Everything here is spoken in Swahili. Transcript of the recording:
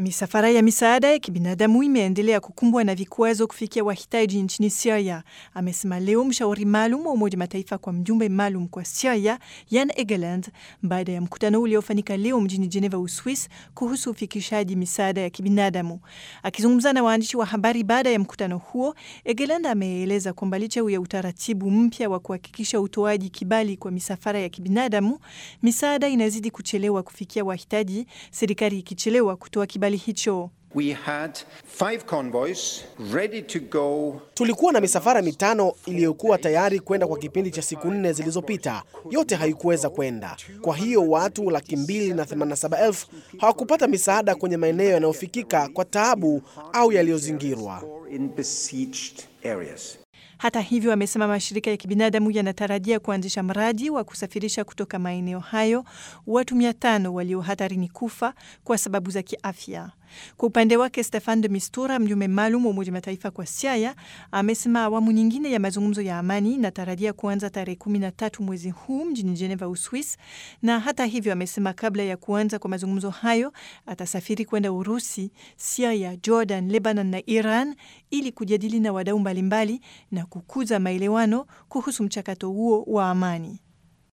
Misafara ya misaada ya kibinadamu imeendelea kukumbwa na vikwazo kufikia wahitaji nchini Syria, amesema leo mshauri maalum wa Umoja Mataifa kwa mjumbe maalum kwa Syria Jan Egeland baada ya mkutano uliofanyika leo mjini Geneva, Uswis, kuhusu ufikishaji misaada ya kibinadamu. Akizungumza na waandishi wa habari baada ya mkutano huo, Egeland ameeleza kwamba licha ya utaratibu mpya wa kuhakikisha utoaji kibali kwa misafara ya kibinadamu, misaada inazidi kuchelewa kufikia wahitaji, serikali ikichelewa kutoa kibali hicho. We had five convoys ready to go. Tulikuwa na misafara mitano iliyokuwa tayari kwenda kwa kipindi cha siku nne zilizopita, yote haikuweza kwenda. Kwa hiyo watu laki mbili na themanini na saba elfu hawakupata misaada kwenye maeneo yanayofikika kwa taabu au yaliyozingirwa. in besieged areas. Hata hivyo, amesema mashirika ya kibinadamu yanatarajia kuanzisha mradi wa kusafirisha kutoka maeneo hayo watu mia tano walio hatarini kufa kwa sababu za kiafya. Kwa upande wake, Stefan de Mistura, mjumbe maalum wa Umoja Mataifa kwa Syria, amesema awamu nyingine ya mazungumzo ya amani inatarajia kuanza tarehe kumi na tatu mwezi huu mjini Geneva, Uswis. Na hata hivyo, amesema kabla ya kuanza kwa mazungumzo hayo atasafiri kwenda Urusi, Syria, Jordan, Lebanon na Iran ili kujadili na wadau mbalimbali na kukuza maelewano kuhusu mchakato huo wa amani.